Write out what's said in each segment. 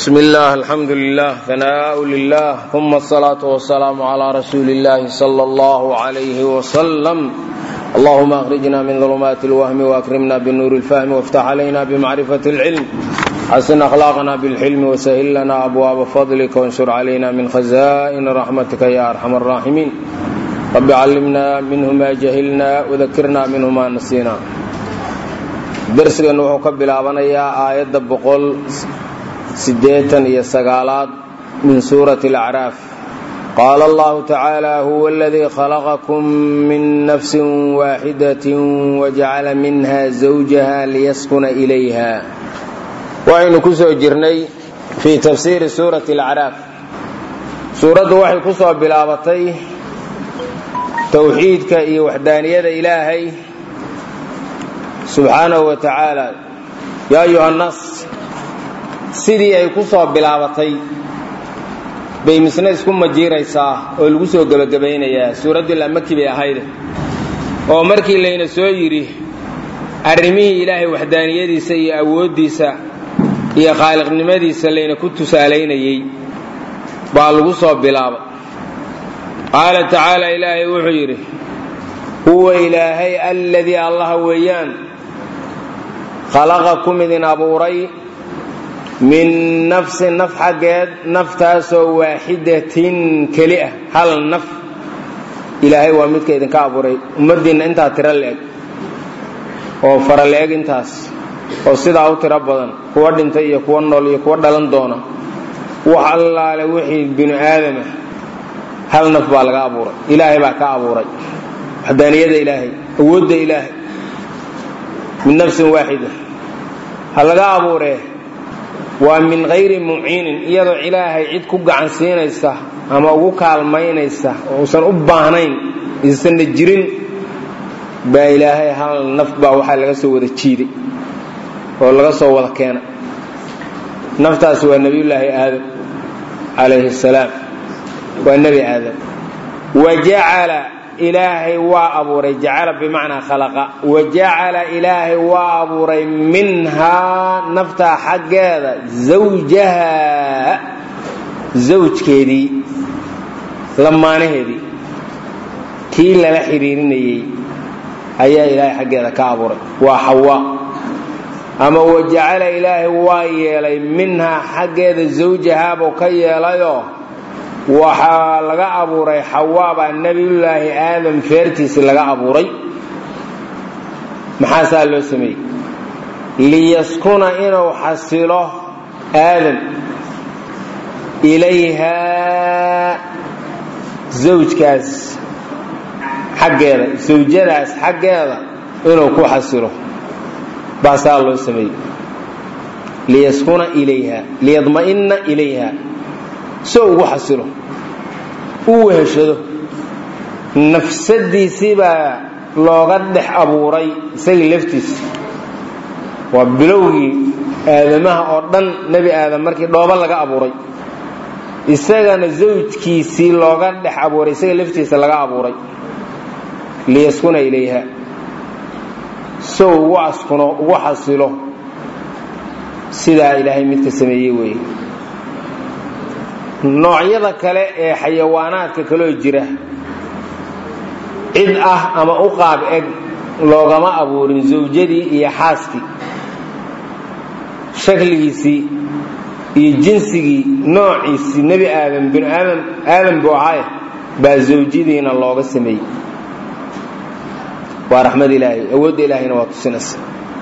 بسم الله الحمد لله ثناء لله ثم الصلاة والسلام على رسول الله صلى الله عليه وسلم اللهم أخرجنا من ظلمات الوهم وأكرمنا بالنور الفهم وافتح علينا بمعرفة العلم حسن أخلاقنا بالحلم وسهل لنا أبواب فضلك وانشر علينا من خزائن رحمتك يا أرحم الراحمين رب علمنا منه ما جهلنا وذكرنا منه ما نسينا درسgan wuxuu ka bilaabanayaa aayadda boqol sideetan iyo sagaalaad min suurati alacraaf qaala allahu tacaala huwa aladii khalaqakum min nafsin waaxidatin wajacala minha zawjaha liyaskuna ilayha waxaynu ku soo jirnay fii tafsiiri suurati alacraaf suuraddu waxay ku soo bilaabatay towxiidka iyo waxdaaniyada ilaahay subxaanahu wa tacaala yaa ayuha nnaas sidii ay ku soo bilaabatay bay misna isku majiiraysaa oo lagu soo gebagabaynayaa suuraddii lamaki bay ahayde oo markii layna soo yidhi arrimihii ilaahay waxdaaniyadiisa iyo awooddiisa iyo khaaliqnimadiisa layna ku tusaalaynayey baa lagu soo bilaabay qaala tacaala ilaahay wuxuu yidhi huwa ilaahay alladii allaha weeyaan khalaqakum idin abuuray min nafsin naf xaggeed naftaasoo waaxidatin keli ah hal naf ilaahay waa midka idinka abuuray ummaddiinna intaa tiro la-eg oo fara la-eg intaas oo sidaa u tiro badan kuwa dhintay iyo kuwa nool iyo kuwa dhalan doona wax allaale wixii binu aadamah hal naf baa laga abuuray ilaahay baa ka abuuray waxdaaniyada ilaahay awoodda ilaahay min nafsin waaxida ha laga abuuree waa min hayri muciinin iyadoo ilaahay cid ku gacan siinaysa ama ugu kaalmaynaysa oo uusan u baahnayn isanna jirin baa ilaahay hal naf baa waxaa laga soo wada jiiday oo laga soo wada keenay naftaas waa nebiyullaahi aadam calayhi salaam waa nebi aadam wa jacala ilaahay waa abuuray jacala bimacnaa khalaqa wa jacala ilaahay waa abuuray minhaa naftaa xaggeeda zawjaha zawjkeedii lamaanaheedii kii lala xidhiirinayey ayaa ilaahay xaggeeda ka abuuray waa xawaa ama wa jacala ilaahay waa yeelay minhaa xaggeeda zawjahaabuu ka yeelayoo waxaa laga abuuray xawaabaa nebiyullaahi aadam feertiisii laga abuuray maxaasaa loo sameeyey liyaskuna inuu xasilo aadam ilayhaa zawjkaas xaggeeda sawjadaas xaggeeda inuu ku xasilo baasaa loo sameeyey liyaskuna ilayha liyadma'ina ilayha soo ugu xasilo u weheshado nafsadiisii baa looga dhex abuuray isagii laftiisa waa bilowgii aadamaha oo dhan nebi aadam markii dhoobo laga abuuray isagana zawjkiisii looga dhex abuuray isaga laftiisa laga abuuray liyaskuna ilayha sow ugu askuno ugu xasilo sidaa ilaahay midka sameeyey weeye noocyada kale ee xayawaanaadka kaloo jira cid ah ama u qaab eg loogama abuurin zawjadii iyo xaaskii shakligiisii iyo jinsigii noociisii nebi aadam binu aadam aadam buu ahaaye baa zawjadiina looga sameeyey waa raxmad ilaahay awoodda ilaahayna waa tusinaysa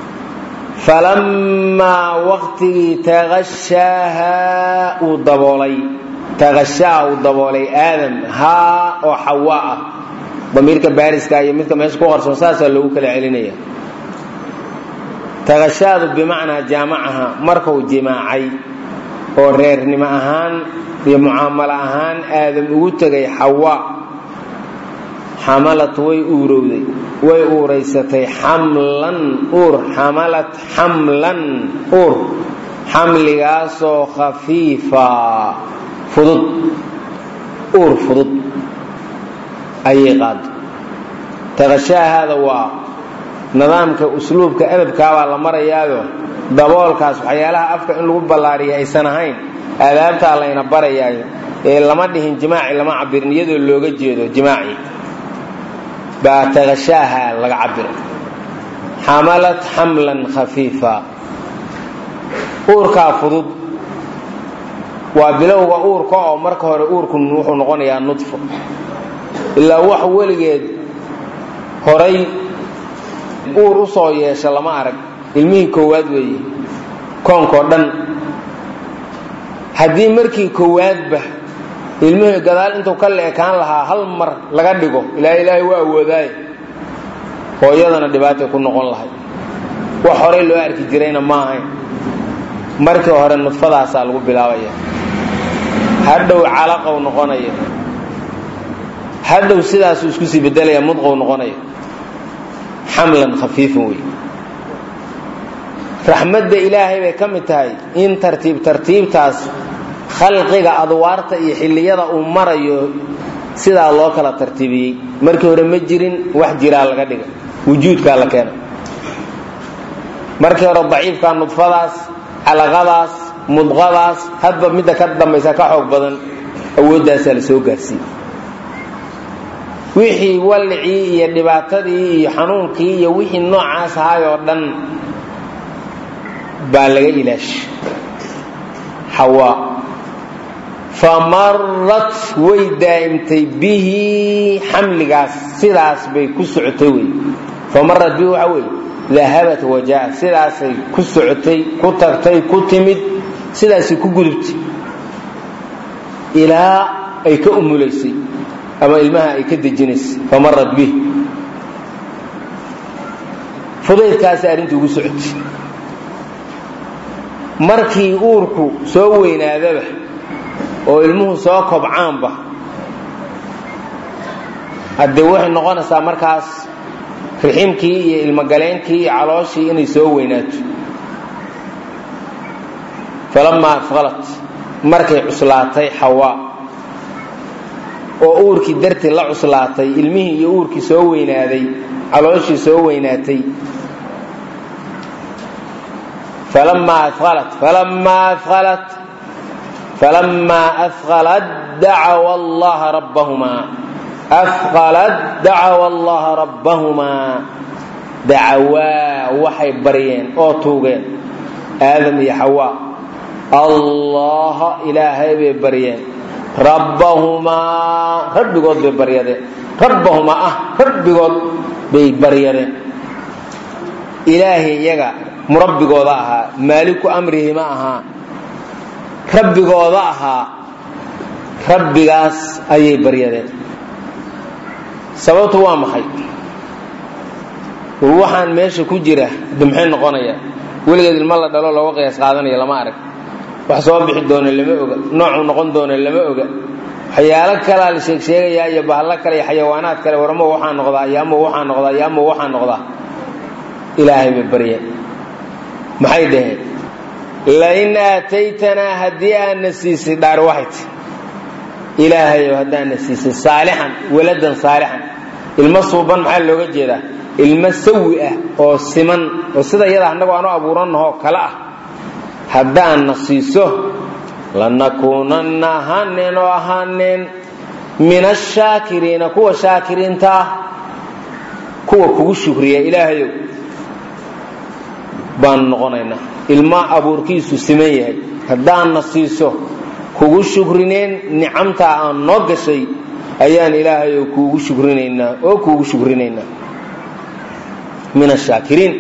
falammaa waqtigii taqashaaha uu daboolay taqashaa uu daboolay aadam haa oo xawaa ah damiirka baariska iyo midka meesha ku qarsoon saasaa loogu kala celinaya taqashaadu bimacnaa jaamacaha markuu jimaacay oo reernimo ahaan iyo mucaamalo ahaan aadam ugu tegay xawaa xamalat way uurowday way uuraysatay xamlan uur xamalat xamlan uur xamligaasoo khafiifa fudud uur fudud ayay qaado taqashaahaada waa nidaamka usluubka edabkaabaa la marayaayo daboolkaas waxyaalaha afka in lagu ballaariya aysan ahayn aadaabtaa layna barayaayo ee lama dhihin jimaaci lama cabirin iyadoo looga jeedo jimaaci baa taqashaaha laga cabira xamalat xamlan khafiifa uurkaa fudud waa bilowga uurka oo marka hore uurku wuxuu noqonayaa nudfo ilaa wax weligeed horay uur u soo yeesha lama arag ilmihii koowaad weeye koonkoo dhan haddii markii koowaadba ilmihii gadaal intuu ka leekaan lahaa hal mar laga dhigo ilaa ilaahay waa awoodaaye hooyadana dhibaatay ku noqon lahay wax horey loo arki jirayna ma ahayn markii hore nudfadaasaa lagu bilaabaya hadhow calaqow noqonaya hadhow sidaasuu isku sii bedelaya mudqow noqonaya xamlan khafiifan wey raxmadda ilaahay bay ka mid tahay in tartiib tartiibtaas khalqiga adwaarta iyo xilliyada uu marayo sidaa loo kala tartiibiyey markii hore ma jirin wax jiraa laga dhiga wujuudkaa la keena markii hore daciifkaa nudfadaas calaqadaas mudqadaas hadba midda ka dambaysa ka xoog badan awooddaasaa la soo gaarsiiye wixii wallicii iyo dhibaatadii iyo xanuunkii iyo wixii noocaas ahaay oo dhan baa laga ilaashay xawaa famarat way daa'imtay bihi xamligaas sidaas bay ku socotay wey famarat bihi waxaa weeye dahabat wajaat sidaasay ku socotay ku tagtay ku timid sidaasay ku gudubtay ilaa ay ka umulaysay ama ilmaha ay ka dejinaysay famarat bihi fudaydkaasi arrintii ugu socotay markii uurku soo weynaadaba oo ilmuhu soo kobcaanba haddee waxay noqonaysaa markaas riximkii iyo ilmogaleenkii iyo calooshii inay soo weynaato falamaa afqalat markay cuslaatay xawaa oo uurkii dartii la cuslaatay ilmihii iyo uurkii soo weynaaday calooshii soo weynaatay falamaa afqalat falamaa afqalat falamaa afqalat dacawa allaha rabbahumaa afqalat dacawa allaha rabbahumaa dacawaa waxay baryeen oo tuugeen aadam iyo xawaa allaha ilaahay bay baryeen rabbahumaa rabbigood bay baryadeen rabbahumaa ah rabbigood bay baryadeen ilaahay iyaga murabbigooda ahaa maaliku amrihi ma ahaa rabbigooda ahaa rabbigaas ayay baryadeen sababtu waa maxay war waxaan meesha ku jira de maxay noqonaya weligeed ilmo la dhalo looga qiyaas qaadanaya lama arag wax soo bixi doona lama oga noocuu noqon doona lama oga waxyaalo kalaa la sheeg sheegayaa iyo bahalo kale iyo xayawaanaad kale warmo waxaa noqdaa iyo ama waxaa noqdaa iyo ama waxaa noqdaa ilaahay bay baryeen maxay dhaheen lain aataytanaa haddii aadna siisay dhaar waxay ti ilaahayow haddaadna siisay saalixan waladan saalixan ilmo suuban maxaa looga jeedaa ilmo sawi ah oo siman oo sida iyada annagu aanu abuurannahoo kale ah haddaadna siiso lanakuunanna ahaaneen oo ahaaneen min ashaakiriina kuwa shaakiriinta ah kuwa kugu shukriya ilaahayow baanu noqonaynaa ilma abuurkiisu siman yahay haddaadna siiso kugu shukrineen nicamtaa aan noo gashay ayaan ilaahayow kuugu shukrinaynaa oo kuugu shukrinaynaa min ashaakiriin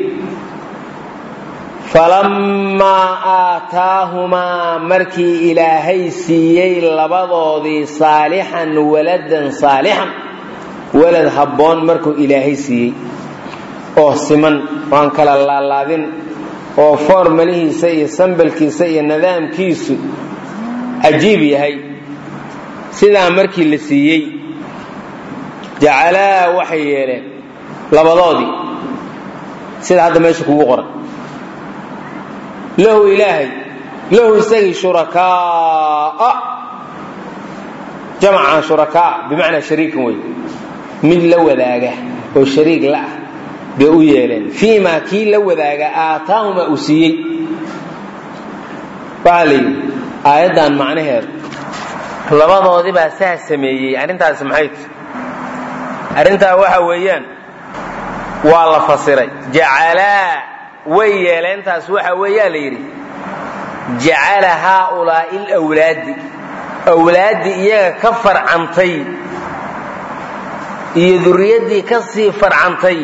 falammaa aataahumaa markii ilaahay siiyey labadoodii saalixan waladan saalixan walad habboon markuu ilaahay siiyey oo siman aan kala laalaadin oo foormalihiisa iyo sambalkiisa iyo nidaamkiisu cajiib yahay sidaa markii la siiyey jacalaa waxay yeeleen labadoodii sida hadda meesha kugu qoran lahu ilaahay lahu isagii shurakaaa jamca shurakaa bimacnaa shariikan wey mid la wadaaga oo shariik la ah bay u yeeleen fii maa kii la wadaaga aataahuma uu siiyey waxaa la yidhi aayaddan macnaheedu labadoodii baa saa sameeyey arrintaasi maxay tahy arrintaa waxa weeyaan waa la fasiray jacalaa way yeeleentaas waxa weeyaa la yidhi jacala haaulaa'i alawlaadi awlaaddii iyaga ka farcantay iyo duriyaddii ka sii farcantay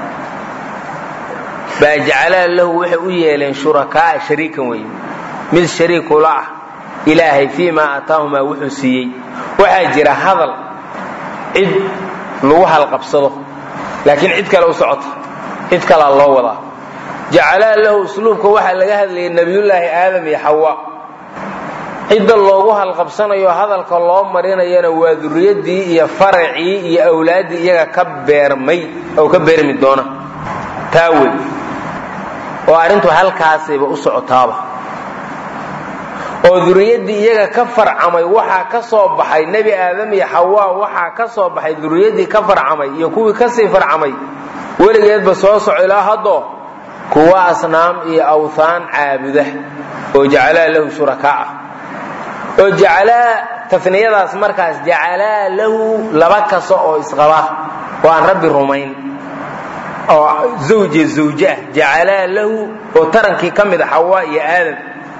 baa jacalaa lahu waxay u yeeleen shurakaa shariikan wey mid shariikula ah ilaahay fii maa ataahumaa wuxuu siiyey waxaa jira hadal cid lagu halqabsado laakiin cid kale u socota cid kalaa loo wadaa jacalaa lahu usluubka waxaa laga hadlayay nebiyullaahi aadam iyo xawa cidda loogu halqabsanayo hadalka loo marinayana waa duriyaddii iyo faracii iyo awlaaddii iyaga ka beermay oo ka beermi doona taa wey oo arrintu halkaasayba u socotaaba oo duriyaddii iyaga ka farcamay waxaa ka soo baxay nebi aadam iyo xawaa waxaa ka soo baxay duriyaddii ka farcamay iyo kuwii kasii farcamay weligeedba soo soco ilaa haddoo kuwa asnaam iyo awthaan caabuda oo jacalaa lahu shurakaa ah oo jacalaa taniyadaas markaas jacalaa lahu laba kasta oo isqaba oo aan rabbi rumayn oo zawje zawje ah jacalaa lahu oo tarankii ka mid a xawaa iyo aadam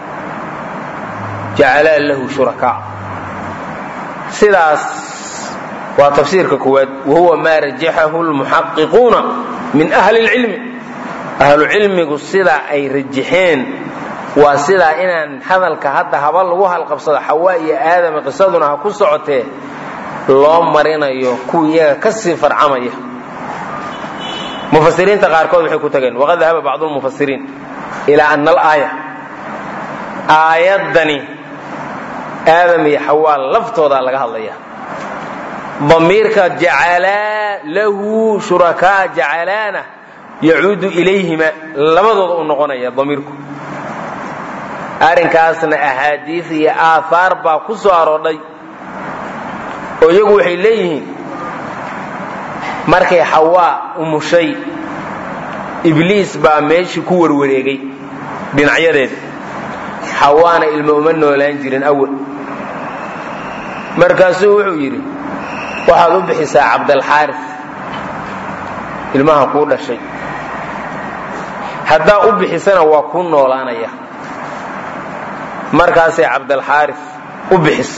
jacalaa lahu shurakaa sidaas waa tafsiirka koowaad wahuwa maa rajaxahu lmuxaqiquuna min ahli اlcilmi ahlucilmigu sidaa ay rajaxeen waa sidaa inaan hadalka hadda haba lagu halqabsado xawaa iyo aadama qisaduna ha ku socotee loo marinayo kuwii iyaga ka sii farcamaya mufasiriinta qaarkood waxay ku tageen waqad dahaba bacdu lmufasiriin ilaa ana alaaya aayaddani aadam iyo xawaa laftoodaa laga hadlaya damiirka jacalaa lahu shurakaa jacalaana yacuudu ilayhima labadooda u noqonaya damiirku arrinkaasna axaadiis iyo aahaar baa ku soo aroodhay oo iyagu waxay leeyihiin markay xawaa umushay ibliis baa meeshii ku warwareegay dhinacyadeeda xawaana ilmo uma noolaan jirin awal markaasuu wuxuu yidhi waxaad u bixisaa cabdalxaaris ilmaha kuu dhashay haddaa u bixisana waa kuu noolaanaya markaasay cabdalxaaris u bixis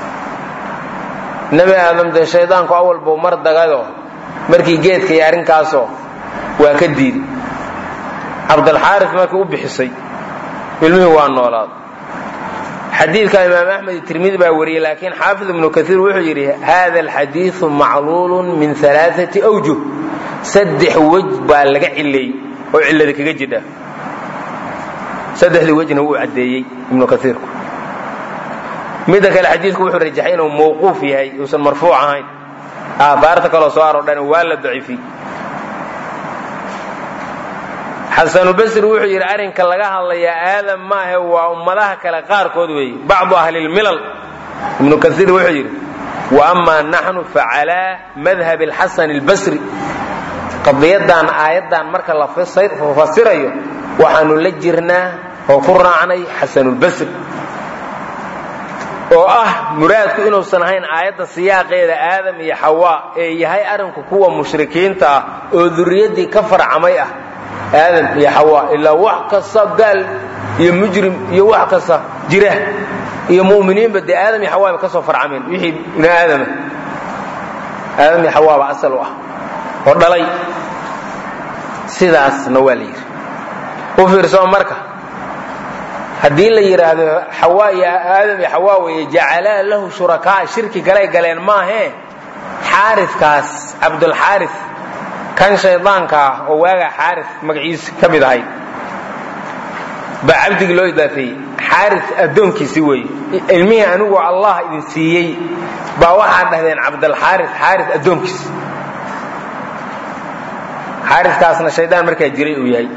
nebi aadam dee shaydaanku awal buu mar dagayoo markii geedka iyo arrinkaasoo waa ka diiday cabdalxaaris markii u bixisay ilmihii waa noolaad xadiidka imaam axmed tirmidi baa wariyey laakiin xaafid ibnu kaiir wuxuu yidhi hada alxadiiu macluulun min alaaati awjuh saddex wej baa laga cileeyey oo cillada kaga jidha saddexdii wejna wuu caddeeyey ibnu kaiirku midda kale xadiidku wuxuu rajaxay inuu mawquuf yahay uusan marfuuc ahayn aahaarta kaloo soo aroodhan waa la daciifiyey xasanubasri wuxuu yidhi arrinka laga hadlayaa aadam maahe waa ummadaha kale qaarkood weeye bacdu ahlilmilal ibnu kaiir wuxuu yidhi wa amaa naxnu facalaa madhab alxasan albasri qadiyadan aayaddan marka la fasirayo waxaanu la jirnaa oo ku raacnay xasanulbasri oo ah muraadku inuusan ahayn aayadda siyaaqeeda aadam iyo xawaa ee yahay arrinku kuwa mushrikiinta ah oo duriyaddii ka farcamay ah aadam iyo xawaa ilaa wax kasta gaal iyo mujrim iyo wax kasta jira iyo mu'miniinba dee aadam iyo xawaa ba ka soo farcameen wixii bini aadama aadam iyo xawaa ba asal u ah oo dhalay sidaasna waa la yidhi u fiirsoo marka haddii la yidhaahdo xawaa iyo aadam iyo xawaa weeye jacalaa lahu shurakaa shirki galay galeen maahee xaarikaas cabdulxaaris kan shaydaanka ah oo waagaa xaaris magaciisa ka mid ahayd baa cabdigii loo idaafeeyey xaaris addoonkiisi weeye ilmihii anigoo allah idin siiyey baa waxaad dhahdeen cabdalxaaris xaaris addoonkiisi xaariskaasna shaydaan markaa jiray uu yahay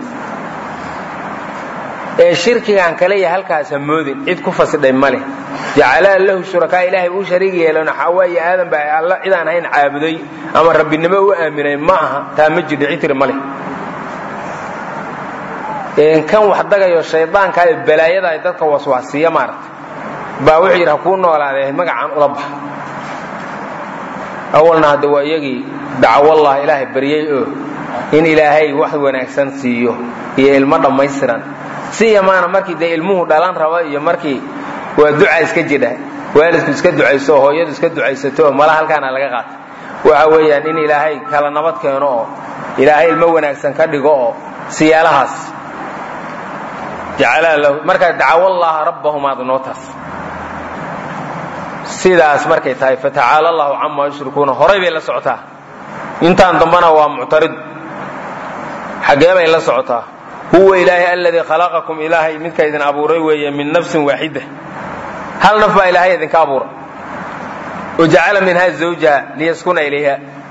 ee shirkigaan kale ya halkaas ha moodin cid ku fasidhay ma leh jacalaa lahu shurakaa ilaahay uu shariig yeelona xawaa iyo aadan baa alla cidaan ahayn caabuday ama rabbinimo u aaminay ma aha taa ma jirto citri ma leh kan wax dagayo shaydaanka ee balaayada ay dadka waswaasiya maaragta baa wuxuu yidhi ha kuu noolaadee magacaan ula baxa awalna hadda waa iyagii dacwallah ilaahay baryey oo in ilaahay wax wanaagsan siiyo iyo ilmo dhammaystiran si yamaana markii dee ilmuhu dhalan raba iyo markii waa duca iska jidha waalidku iska ducayso oo hooyadu iska ducaysato oo mala halkaana laga qaata waxa weeyaan in ilaahay kala nabad keeno oo ilaahay ilmo wanaagsan ka dhigo oo siyaalahaas jacalaa lahu markaa dacawallaha rabbahumaad noo taas sidaas markay tahay fatacaala allahu camaa yushrikuuna horay bay la socotaa intaan dambana waa muctarid xaggee bay la socotaa huwa ilaahay aladii khalaqakum ilaahay midka idin abuuray weeye min nafsin waaxida hal naf baa ilaahay idinka abuuray wajacala minha zawjaha liyaskuna ilayha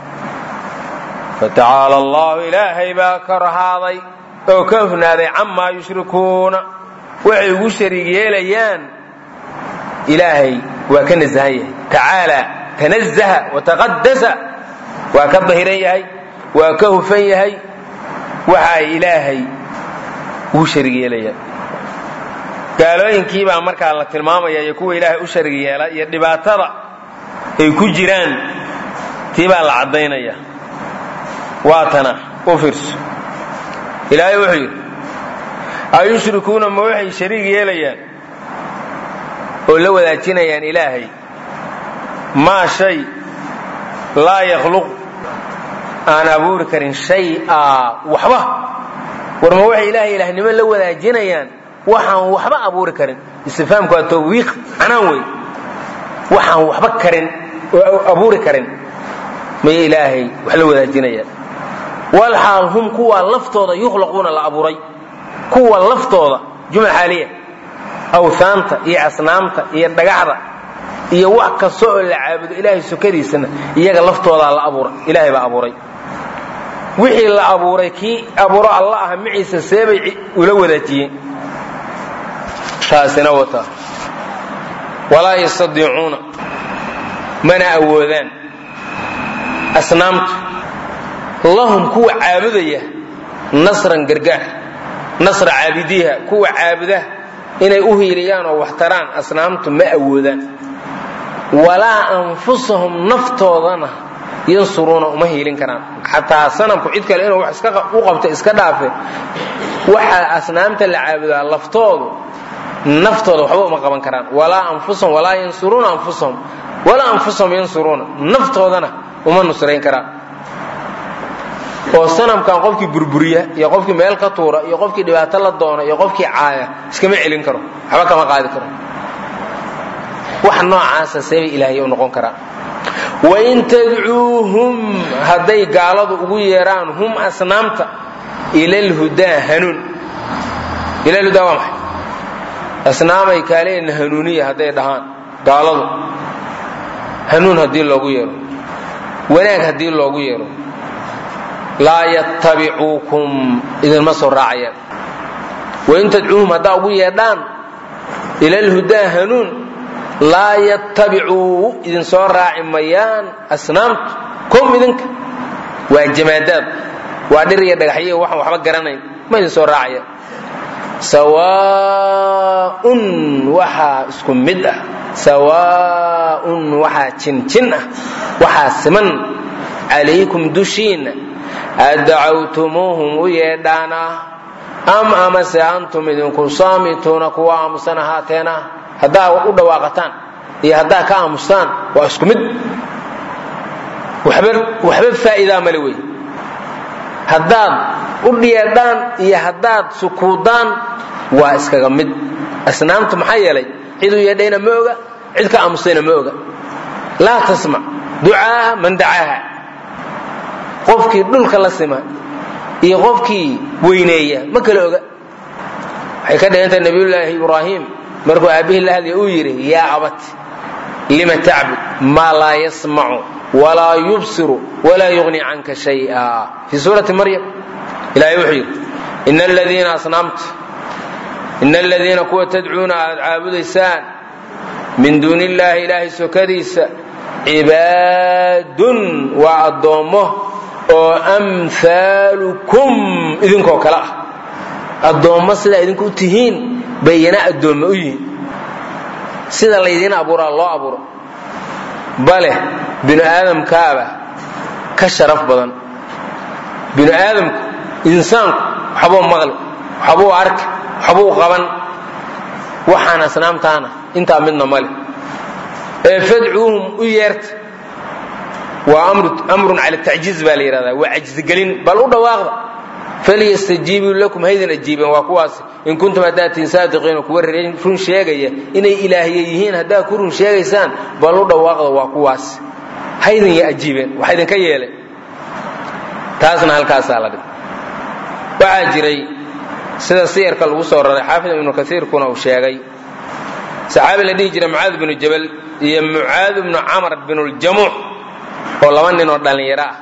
fatacaala allahu ilaahay baa ka rahaaday oo ka hufnaaday camaa yushrikuuna waxay ugu shariig yeelayaan ilaahay waa ka nasahan yahay tacaala tanazaha wataqadasa waa ka dahiran yahay waa ka hufan yahay waxa ay ilaahay ugu sharig yeelayaan gaalooyinkiibaa markaa la tilmaamaya iyo kuwa ilaahay u sharig yeela iyo dhibaatada ay ku jiraan tii baa la caddaynaya waatana u fiirso ilaahay wuxuu yidhi ayushrikuuna ma waxay shariig yeelayaan oo la wadaajinayaan ilaahay maa shay laa yakhluq aan abuuri karin shay-a waxba war ma waxay ilaahay ilaahnimo la wadaajinayaan waxaan waxba abuuri karin istifhaamku waa tawbiiq canaan wey waxaan waxba karin oo abuuri karin may ilaahay wax la wadaajinayaan walxaal hum kuwa laftooda yukhlaquuna la abuuray kuwa laftooda jumla xaaliya awhaanta iyo asnaamta iyo dhagaxda iyo wax kasta oo la caabudo ilaahay sokadiisana iyaga laftoodaa la abuuray ilaahay baa abuuray wixii la abuuray kii abuuro alla ah maciisa seebay ula wadaajiyeen taasina wata walaa yastadiicuuna mana awoodaan asnaamtu lahum kuwa caabudaya nasran gargaar nasra caabidiiha kuwa caabuda inay u hiiliyaan oo wax taraan asnaamtu ma awoodaan walaa anfusahum naftoodana yansuruuna uma hiilin karaan xataa sanamku cid kale inuu wax u qabto iska dhaafe waxa asnaamta la caabudaa laftoodu naftooda waxba uma qaban karaan walaa anfusahum walaa yansuruuna anfusahum walaa anfusahum yansuruuna naftoodana uma nusrayn karaan oo sanamkan qofkii burburiya iyo qofkii meel ka tuura iyo qofkii dhibaato la doona iyo qofkii caaya iskama celin karo waxba kama qaadi karo wax noocaasa seebay ilaahay u noqon karaan wain tadcuuhum hadday gaaladu ugu yeeraan hum asnaamta ila lhudaa hanuun ila lhudaa waa maxay asnaamay kaalena hanuuniya hadday dhahaan gaaladu hanuun haddii loogu yeero wanaag haddii loogu yeero laa yattabicuukum idinma soo raacayaan wain tadcuuhum haddaa ugu yeedhaan ila lhudaa hanuun laa yattabicuu idin soo raaci mayaan asnaamtu kom idinka waa jamaadaad waa dhir iyo dhagaxyo waxaan waxba garanayn ma idin soo raacayaan sawaaun waxaa isku mid ah sawaaun waxaa jinjin ah waxaa siman calaykum dushiinna adacawtumuuhum u yeedhaana am amase antum idinku saamituuna kuwa aamusan ahaateena haddaa u dhawaaqataan iyo haddaa ka aamustaan waa isku mid waxba faa'iidaa male wey haddaad u dhiyeedhaan iyo haddaad sukuudaan waa iskaga mid asnaamtu maxaa yeelay ciduu yeedhayna ma oga cid ka aamustayna ma oga laa tasmac ducaaha man dacaaha qofkii dhulka la sima iyo qofkii weyneeya ma kala oga waxay ka dhigantahay nabiyullaahi ibraahim markuu aabbihii la hadlaya uu yidhi yaa abat lima tacbud maa laa yasmacu walaa yubsiru walaa yugni canka shaya fii suurati maryam ilahay wuxuu yidhi ina aladiina asnaamta ina aladiina kuwa tadcuuna aad caabudaysaan min duuni illaahi ilaahay sokadiisa cibaadun waa addoommo oo amhaalukum idinkoo kale ah addoommo sidaa idinku u tihiin bayana addoommo u yihiin sida laydiin abuuraa loo abuuro bale binu aadamkaaba ka sharaf badan binu aadamku insaanku waxbuu maqli waxbuu arki waxbuu qaban waxaan asnaamtaana intaa midna male ee fadcuuhum u yeerta waa amrun cala tacjiiz baa la yidhahdaa waa cajzigelin bal u dhawaaqda falyastajiibuu lakum haydin ajiibeen waa kuwaas in kuntum haddaad tihin saadiqiina kuwa run sheegaya inay ilaahye yihiin haddaad ku run sheegaysaan bal u dhawaaqda waa kuwaas haydin ya ajiibeen waxa idinka yeelay taasna halkaasaa la dhig waxaa jiray sida siyarka lagu soo raray xaafid ibnu kaiirkuna uu sheegay saxaabi la dhihi jiray mucaad binu jabal iyo mucaad bnu camar binuljamuuc oo laba nin oo dhallinyaro ah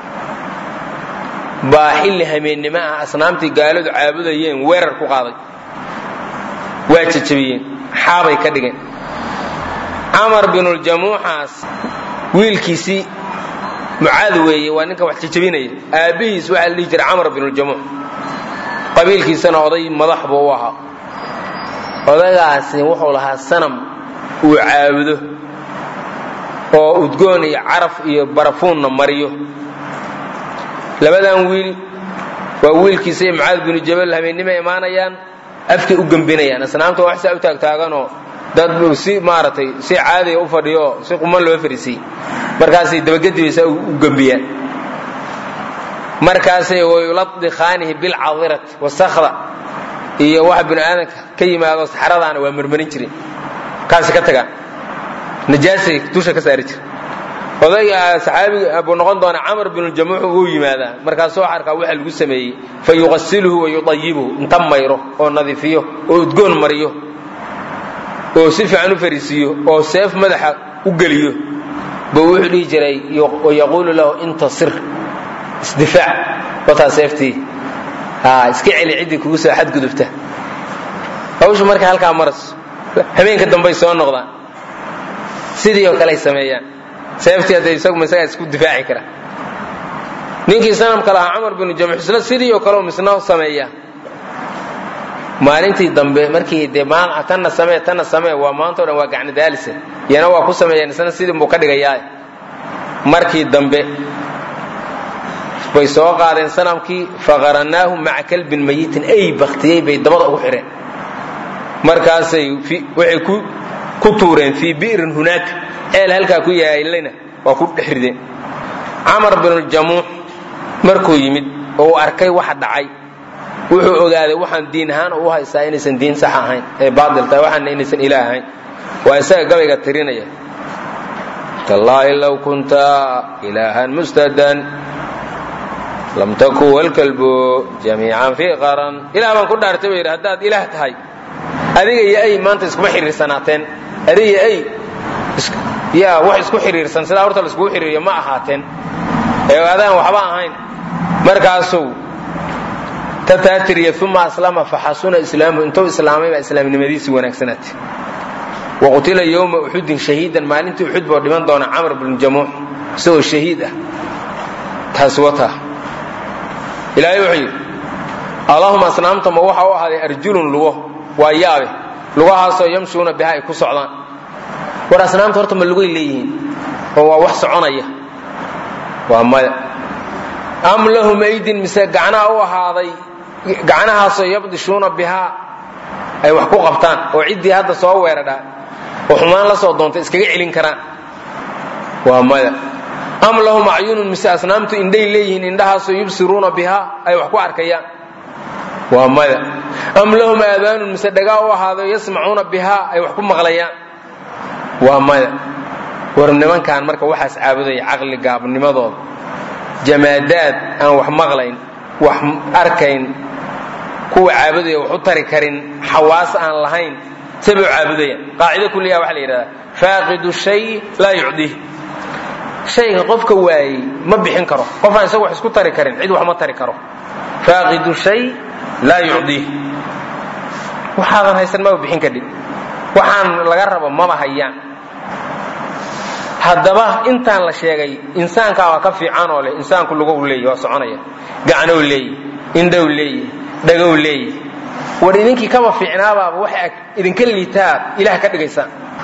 baa xilli hameennimo ah asnaamtii gaaladu caabudayeen weerar ku qaaday waa jajabiyeen xaabay ka dhigeen camar binuljamuuxaas wiilkiisii mucaad weeye waa ninka wax jajabinaya aabbihiis waxaa la dhihi jiray camar binuljamuux qabiilkiisana oday madax buu u ahaa odagaasi wuxuu lahaa sanam uu caabudo oo udgoon iyo caraf iyo barafuunna mariyo labadan wiil waa wiilkiisa iyo mucaad binu jabal habeennima imaanayaan afkay u gembinayaan asnaamta wax saa u taagtaaganoo dad si maaragtay si caadiya u fadhiyo si quman loo fariisiyey markaasay dabagedibaysa u gembiyaan markaasay wayuladikhaanihi bilcadirati wasakda iyo waxa binu aadanka ka yimaado saxradaana waa marmarin jiren kaasi ka tagaan najaasay dusha ka saari jira odayga saxaabiga buu noqon doona camar binuljamuux uu yimaadaa markaasuu arkaa waxa lagu sameeyey fa yuqasiluhu wa yudayibuhu inta mayro oo nadiifiyo oo udgoon mariyo oo si fiican u fariisiiyo oo seef madaxa u geliyo buu wuxuu dhihi jiray yaquulu lahu intasir isdifaac wataa seeftii iska celi ciddii kugu soo xadgudubta hawshu marka halkaa maras habeenka dambay soo noqdaan sidii oo kale ay sameeyaan seeftii hadda isaguma isagaa isku difaaci kara ninkii sanamka lahaa camar binu jamux isna sidii oo kale misna sameeyaa maalintii dambe markii dee tanna samee tanna samee waa maanta o dhan waa gacni daalisa yana waa ku sameeyaan isna sidii buu ka dhigayaa markii dambe bay soo qaadeen sanamkii faqarannaahu maca kalbin mayitin ay baktiyey bay dabada ugu xidheen markaasay waxay ku tuureen fii bi'rin hunaaka ceel halkaa ku yaalayna waa ku dhex rideen camar binuljamuux markuu yimid oo uu arkay waxa dhacay wuxuu ogaaday waxaan diin ahaan u haystaa inaysan diin sax ahayn ee baatil tahay waxaana inaysan ilaah ahayn waa isaga gabayga tirinaya tallaahi low kunta ilaahan mustadan lam taku walkalbu jamiican fii qaran ilah baan ku dhaartay buu yidhi haddaad ilaah tahay adiga iyo ay maanta iskuma xidhiirsanaateen adiga iyo ay yaa wax isku xidhiirsan sidaa horta la iskugu xidhiiriyo ma ahaateen ee adaan waxba ahayn markaasuu tataatiriya uma aslama faxasuna islaamuhu intuu islaamay baa islaamnimadiisii wanaagsanaatay waqutila yowma uxudin shahiidan maalintii uxud boo dhiman doona camr bnu jamuux isagoo shahiid ah taasi wataa ilaahay wuxuu yidhi allahuma asnaamtama waxa u ahaaday arjulun lugo waa yaabe lugahaasoo yamshuuna biha ay ku socdaan war asnaamta horta ma lugay leeyihiin oo waa wax soconaya waa maya am lahum aydin mise gacnaha u ahaaday gacnahaasoo yabdishuuna bihaa ay wax ku qabtaan oo ciddii hadda soo weeradhaa oo xumaan la soo doontay iskaga celin karaan waa maya am lahum acyunun mise asnaamtu indhay leeyihiin indhahaasoo yubsiruuna bihaa ay wax ku arkayaan waa maya am lahum aadaanun mise dhagaa u ahaado yasmacuuna bihaa ay wax ku maqlayaan waa maya war nimankan marka waxaas caabudaya caqli gaabnimadooda jamaadaad aan wax maqlayn wax arkayn kuwa caabudaya wax u tari karin xawaas aan lahayn sabay u caabudayaan qaacido kuliyaha waxa la yidhahdaa faaqidu shay laa yucdiih shayga qofka waayey ma bixin karo qofaan isaga wax isku tari karin cid wax ma tari karo faaqidu shay laa yucdiih waxaadan haysan maba bixin kadhib waxaan laga rabo maba hayaan haddaba intaan la sheegay insaankaa waa ka fiican oo leh insaanku lugow leeyahy waa soconaya gacnow leeyahy indhow leeyahy dhagow leeyahy war idinkii kaba fiicnaabaaba waxa idinka liitaa ilaah ka dhigaysaan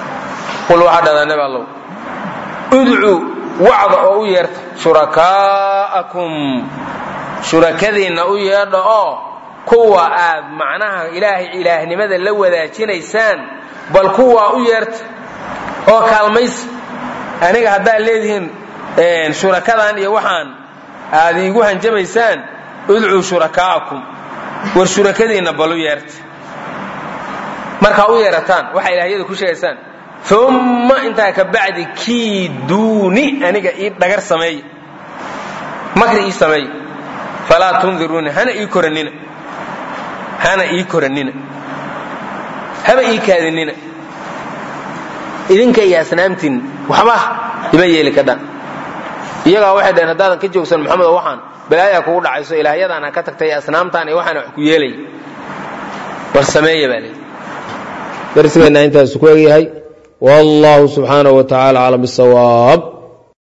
qul waxaa dhahdaa nebi allow udcuu wacda oo u yeerta shurakaa'akum shurakadiinna u yeedha oo kuwa aad macnaha ilaahay ilaahnimada la wadaajinaysaan bal kuwaa u yeerta oo kaalmaysa aniga haddaad leedihiin shurakadan iyo waxaan aad iigu hanjamaysaan udcuu shurakaa'akum war shurakadiinna bal u yeerta markaa u yeerataan waxaa ilaahyada ku sheegaysaan umma intaa ka bacdi kiiduuni aniga ii dhagar sameeya makri ii sameeya falaa tundiruuni hana ii koranina hana ii koranina haba ii kaadinina idinka iyo asnaamtiin waxba ima yeeli kadhaan iyagaa waxay dhaheen haddaadan ka joogsan maxamedo waxaan balaayaa kugu dhacayso ilaahyadaan ha ka tagtay asnaamtaan iyo waxaana wax ku yeelaya war sameeya baa leeyi darsigeenna intaas ku egyahay wallahu subxaanaه wa tacala aclam bisawaab